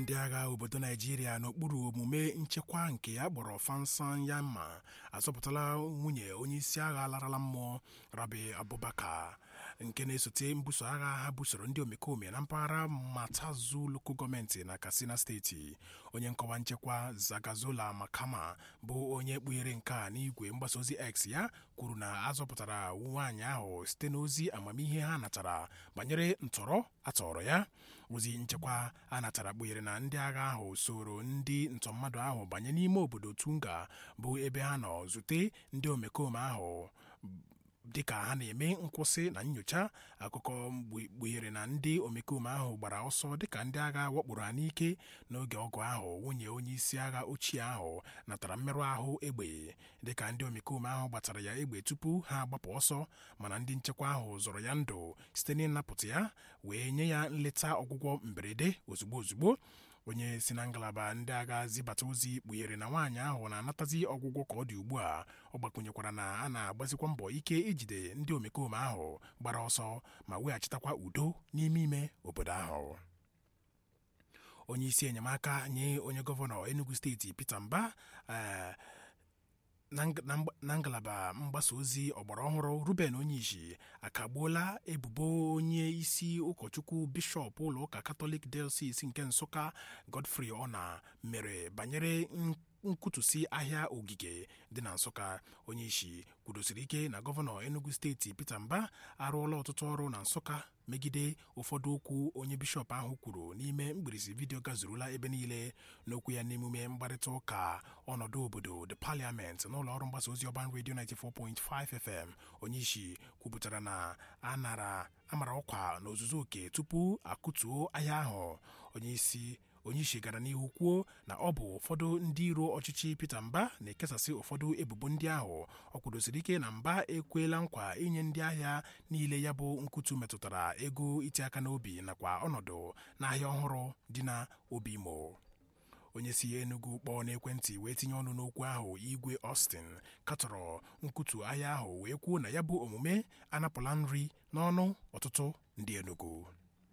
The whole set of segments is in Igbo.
ndị agha obodo naijiria n'okpuru omume nchekwa nke ya kpọrọ fansan yamma azọpụtala nwunye onyeisi agha larala mmụọ rabi abubakar nke na-esote mbuso agha ha busoro ndị omekome na mpaghara matazu loko gọọmenti na katsina steeti onye nkọwa nchekwa zagazola makama bụ onye kpughere nke a n'igwe mgbasa ozi x ya kwuru na azọpụtara nwaanyị ahụ site n'ozi amamihe ha natara banyere ntọrọ atọrọ ya ozi nchekwa a natara kpughere na ndị agha ahụ soro ndị ntọmmadụ ahụ banye n'ime obodo tunga bụ ebe ha nọ zute ndị omekome ahụ dịka ha na-eme nkwụsị na nyocha akụkọ kpughere na ndị omekome ahụ gbara ọsọ dịka ndị agha wakporo ha n'ike n'oge ọgụ ahụ nwunye onye isi agha ochie ahụ natara mmerụ ahụ egbe dịka ndị omekome ahụ gbatara ya egbe tupu ha agbapụ ọsọ mana ndị nchekwa ahụ zọrọ ya ndụ site n'ịnapụta ya wee nye ya nleta ọgwụgwọ mberede ozugbo ozugbo onye si na ngalaba ndị agha zibata ozi kpughere na nwaanyị ahụ na-anatazi ọgwụgwọ ka ọ dị ugbu a ọ gbakwunyekwara na a na-agbazikwa mbọ ike ijide ndị omekome ahụ gbara ọsọ ma weghachitakwa udo n'ime ime obodo ahụ onye isi enyemaka nye onye gọvanọ enugu steeti peter mba na ngalaba mgbasa ozi ọgbara ọhụrụ ruben onyeisi akagbuola ebubo onye isi ụkọchukwu bishọp ụlọ ụka katọlik diocese nke nsụka godfrey ọna mere banyere nkwutusi ahịa ogige dị na nsụka onye isi kwudosiri ike na gọvanọ enugu steeti peter mba arụọla ọtụtụ ọrụ na nsụka megide ụfọdụ okwu onye bishọp ahụ kwuru n'ime mgbirisi vidiyo gazurula ebe niile n'okwu ya n'emume mkparịta ụka ọnọdụ obodo the parliament n'ụlọ ọrụ mgbasa ozi ọban redio 94.5 fm onye isi kwupụtara na anara amara ọkwa n'ozuzu oke tupu akụtuo ahịa ahụ onye isi onye isi gara n'ihu kwuo na ọ bụ ụfọdụ ndị iro ọchịchị Peter Mba na-ekesasị ụfọdụ ebubo ndị ahụ ọ kwudosiri ike na Mba ekwela nkwa inye ndị ahịa niile ya bụ nkutu metụtara ego iti aka n'obi nakwa ọnọdụ n'ahịa ọhụrụ dị na obi imo onye si Enugu kpọọ n'ekwentị wee tinye ọnụ n'okwu ahụ igwe Austin katọrọ nkutu ahịa ahụ wee kwuo na ya bụ omume anapụla nri n'ọnụ ọtụtụ ndị Enugu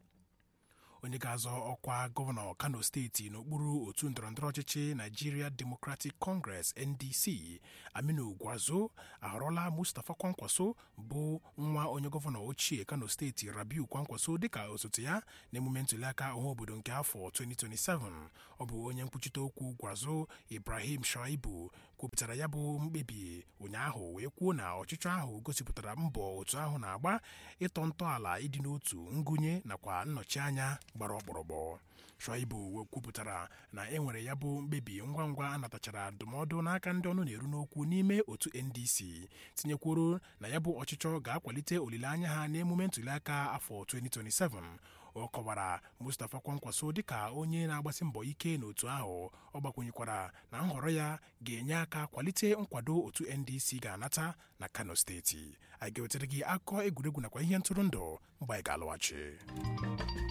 onye ga-azọ ọkwa gọvanọ kano steeti n'okpuru otu ndọrọndọrọ ọchịchị Nigeria Democratic Congress NDC Aminu Gwazo ahọrọla Mustapha Kwankwaso bụ nwa onye gọvanọ ochie kano steeti Rabiu Kwankwaso dịka osote ya n'emume ntụliaka ọhaobodo nke afọ 2027 ọ bụ onye nkwuchite okwu Gwazo Ibrahim Shaibu kwupụtara ya bụ mkpebi ụnyaahụ wee kwuo na ọchịchọ ahụ gosipụtara mbọ otu ahụ na-agba ịtọ ntọala ịdị n'otu ngụnye nakwa nnọchi anya gbara ọkpọrọgbọ Shuaibu kwupụtara na e nwere ya bụ mkpebi ngwa ngwa anatachara ndụmọdụ n'aka ndị ọnụ na-eru n'okwu n'ime otu NDC tinyekwuru na ya bụ ọchịchọ ga-akwalite olileanya ha n'emume ntụliaka afọ 2027 ọ kọwara Mustapha Kwankwaso dịka onye na-agbasi mbọ ike n'otu ahụ ọ gbakwunyekwara na nhọrọ ya ga-enye aka kwalite nkwado otu NDC ga-anata na Kano steeti anyị ga-ewetara gị akụkọ egwuregwu nakwa ihe ntụrụndụ mgbe anyị ga-alọghachi